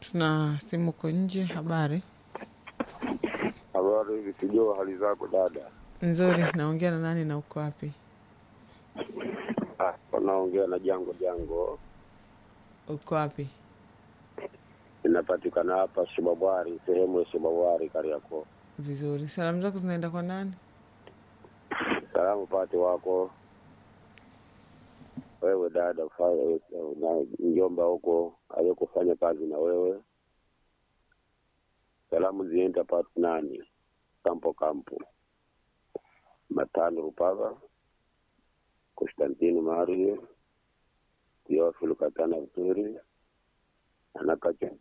tuna simu uko nje. Habari Habari hivi, sijua hali zako dada. nzuri. Naongea na nani na uko wapi? Ah, wanaongea na Jango Jango, Uko wapi? inapatikana hapa Shibabwari, sehemu ya Shibabwari Kariakoo. Vizuri. Salamu zako zinaenda kwa nani? Salamu pate wako wewe dada, fa- na mjomba huko aliyekufanya kazi na wewe. Salamu zienda pate nani, Kampo Kampo, Matano Rupaga, Konstantino Mario, Teofilo Katana Vizuri, Anakacha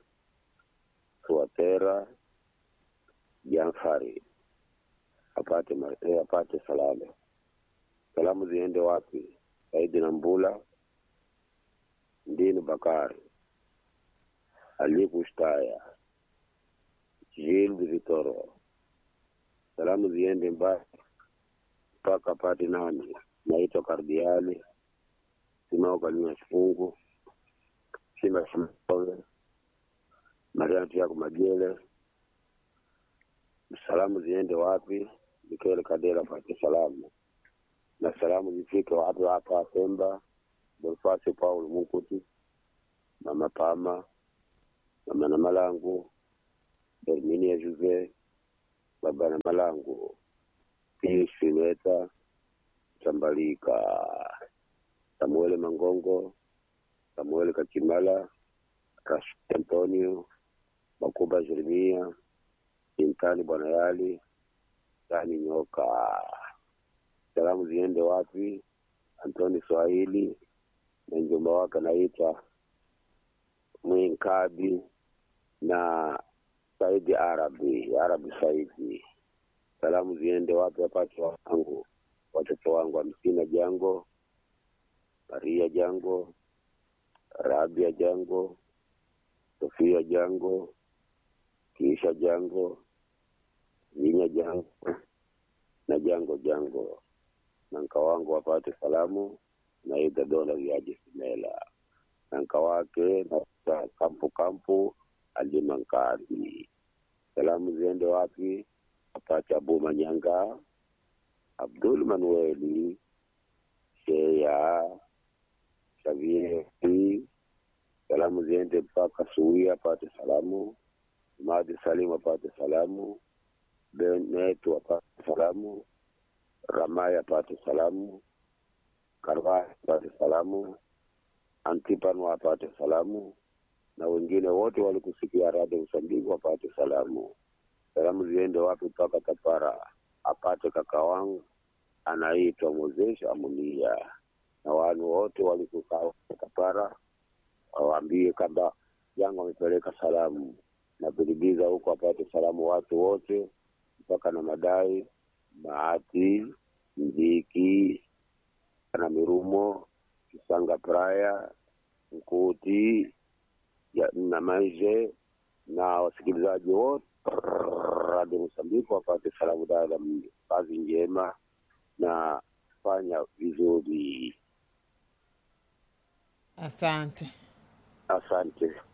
Suatera, Janfari apate ma- eh, apate salamu. Salamu ziende wapi? Saidi na Mbula, Ndini Bakari, Alikushtaya, Jildi Vitoro. Salamu ziende mbali mpaka apate nani, naitwa Kardiali Simaokalina Sifungu, Sima Simaoe, Mariam Tiago Majele. Salamu ziende wapi? Mikele Kadela apate salamu na salamu zifike wapi hapa Pemba, Bonifasi Paul Munkuti, Mama Pama, Mama na Malangu, Herminia Juve, Baba na Malangu, Pius Fileta, Tambalika, Samuele Mangongo, Samuele Kachimala, Rashid Antonio, Makuba Jeremia, Intani Bwana Yali, Tani Nyoka. Salamu ziende wapi? Antoni Swahili na mjomba wake anaitwa Mwinkabi na Saidi Arabi, Arabi Saidi. Salamu ziende wapi? Wapate wangu watoto wangu Hamsina Jango, Maria Jango, Rabia Jango, Sofia Jango, Kiisha Jango, Vinya Jango na Jango Jango na nka wangu wapate salamu na ida dola viaje simela na nka wake na na kampu kampu alima nkadi salamu ziende wapi wapate abu manyanga abdul manueli sheya shavieri salamu ziende mpaka suia apate salamu madi salim apate salamu benetu apate salamu Ramaya apate salamu, Karvaya apate salamu, Antipano apate salamu, na wengine wote walikusikia Radio Msambiki wapate salamu. Salamu ziende wapi? Mpaka Tapara apate kaka wangu anaitwa Mozesha Amunia, na wanu wote walikukaa Tapara wawaambie kwamba yangu amepeleka salamu, na Bilibiza huko apate salamu watu wote mpaka na madai Bahati, Mziki na Mirumo, Kisanga Praya, Mkuti ya- na Maishe na wasikilizaji wote Radio Msambiki wapate salamu dada, kazi njema na fanya vizuri. Asante. Asante.